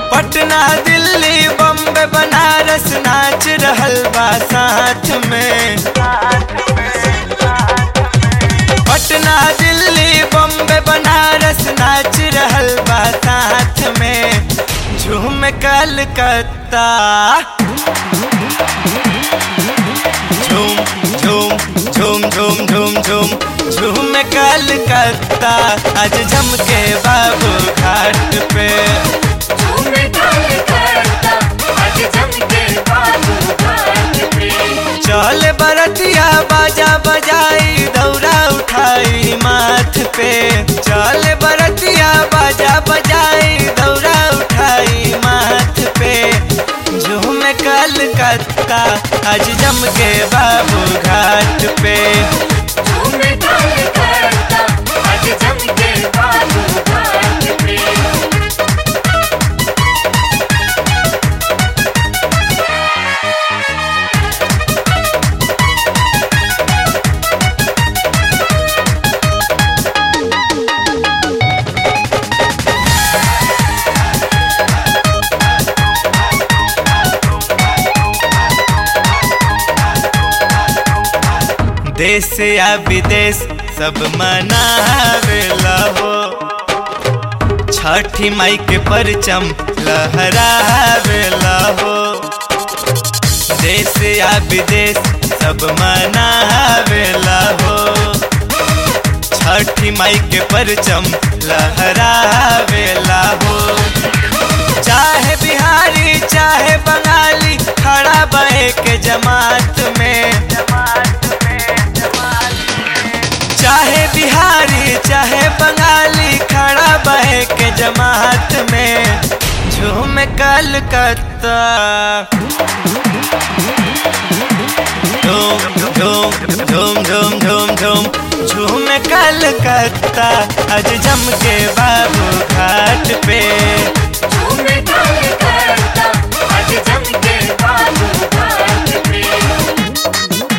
पटना दिल्ली बम्बे बनारस नाच रहल बा साथ में पटना दिल्ली बम्बे बनारस नाच रहल बा साथ में झूम कलकत्ता झूम झूम झूम झूम झूम झूम झूम कलकत्ता आज जम के बाबू घाट पे झूम कलकत्ता आज जम के बाबू घाट पे चल बरतिया बाजा बजाई दौरा उठाई माथ पे चल बरतिया बाजा बजाई दौरा उठाई माथ पे झूम कलकत्ता आज जम के बाबू घाट पे झूम कलकत्ता आज जम के बाबू घाट पे देश या विदेश सब मनावेला हो छठी माई के परचम लहरावेला हो देश या विदेश सब मनावेला हो छठी माई के परचम लहरावेला हो चाहे बिहारी चाहे बंगाली खड़ा बहे के जमात में चाहे बिहारी चाहे बंगाली खड़ा बहे के जमात में झूम कलकत्ता झूम झूम झूम झूम झूम झूम झूम कलकत्ता आज जम के बाबू घाट पे झूम कलकत्ता आज जम के बाबू घाट पे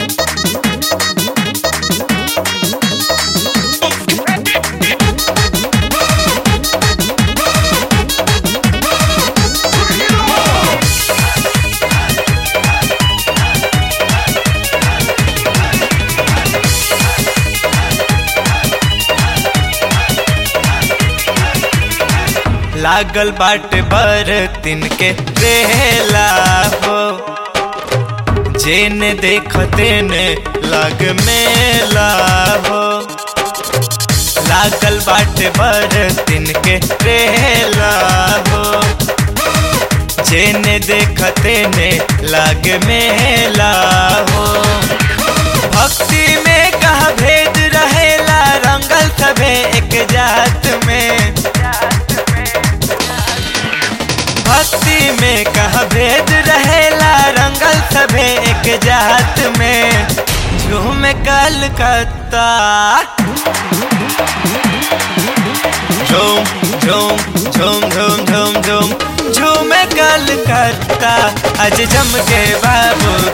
लागल बाटे बर तिन के रेला हो जेने देख तेने लग मेला हो लागल बाटे बर तिन के रेला हो जेने देख तेने लग मेला हो भक्ति में कहा भेद रहेला रंगल सभे एक जात में भक्ति में कहा भेद रहेला रंगल सभे एक जात में झूम कलकत्ता झूम झूम झूम झूम झूम झूम झूम कलकत्ता आज जम के बाबू